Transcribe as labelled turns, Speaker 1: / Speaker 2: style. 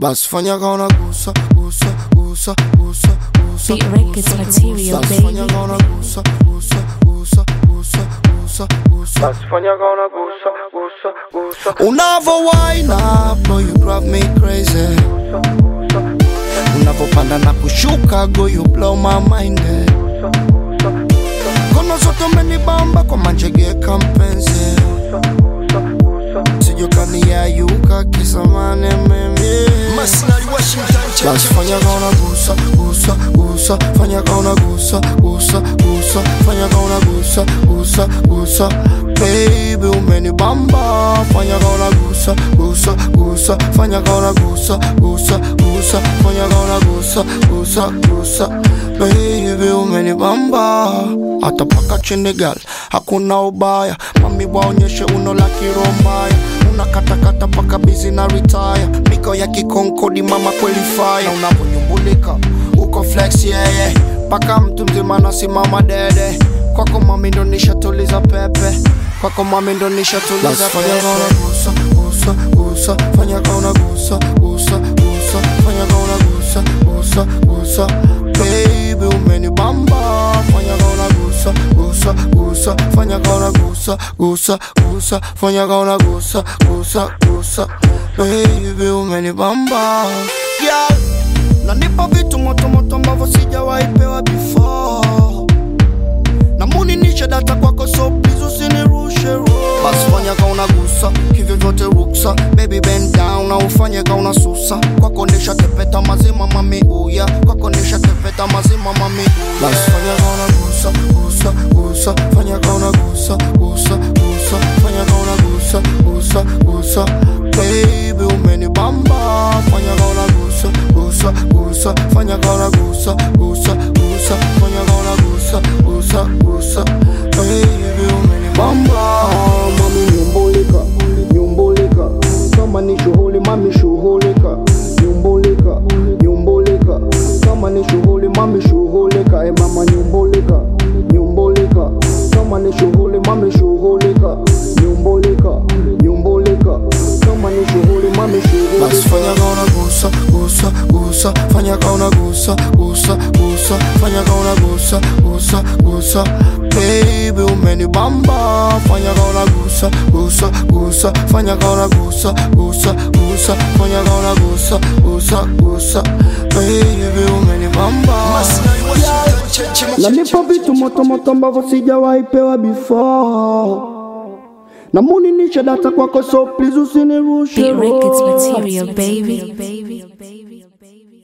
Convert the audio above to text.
Speaker 1: basi fanya kaona gusa gusa gusa gusa gusa
Speaker 2: Beat Records material,
Speaker 1: basi fanya
Speaker 2: baby.
Speaker 1: kaona gusa gusa gusa gusa gusa gusa basi fanya kaona gusa gusa gusa unavo wine up no you drive me crazy unavopanda na kushuka go you blow my mind eh. kono zote umenibamba kwa manjegeka mpenzi sijokaniayuka kisamane mimi
Speaker 3: Masinari Washington
Speaker 1: basi fanya kaona gusa gusa gusa fanya kaona gusa gusa gusa fanya kaona gusa gusa gusa baby umenibamba fanya kaona gusa gusa gusa fanya kaona gusa gusa gusa fanya kaona gusa gusa gusa baby umenibamba hata paka chini gal hakuna ubaya mami waonyeshe uno la kirombaya unakatakata paka bizi na retire miko ya kikonkodi mama kweli fire unavonyumbulika uko flex yeye yeah, paka mtu mzima nasimama dede kwako mami ndo nishatuliza pepe kwako mami ndo nishatuliza pepe gusa gusa gusa fanya kaona gusa gusa gusa fanya kaona gusa gusa gusa baby umenibamba fanya kaona gusa gusa gusa fanya kaona gusa gusa gusa fanya kaona gusa gusa gusa baby umenibamba yeah. nanipa vitu motomoto ambavyo sijawahi pewa before namuninishe data kwako so please usinirushe roho. basi fanya kauna gusa hivyo vyote ruksa baby bend down na ufanye kauna susa kwako ndisha tepeta mazima mami uya kwako ndisha tepeta mazima mami uya basi fanya kauna gusa gusa gusa fanya kauna gusa gusa gusa fanya kauna gusa gusa gusa baby umenibamba fanya kauna gusa gusa gusa fanya kauna gusa gusa gusa fanya kauna gusa gusa gusa baby umenibamba
Speaker 4: mami nyumbulika nyumbulika kama ni shughuli mami shughulika nyumbulika nyumbulika kama ni shughuli mami shughulika e mama nyumbulika nyumbulika kama ni shughuli mami shughulika nyumbulika nyumbulika kama ni shughuli mami
Speaker 1: basi
Speaker 4: shughulika
Speaker 1: fanya kauna gusa gusa gusa fanya kauna gusa gusa gusa fanya kauna gusa gusa gusa baby umenibamba fanya kauna gusa gusa gusa fanya kauna gusa gusa gusa fanya kauna gusa gusa gusa baby umenibamba
Speaker 3: Masinari Washington Cheche
Speaker 4: nanipa vitu motomoto ambavyo sijawahi pewa before namuninishe data kwako so please usinirushe
Speaker 2: Beat Records
Speaker 4: roho.
Speaker 2: material, baby.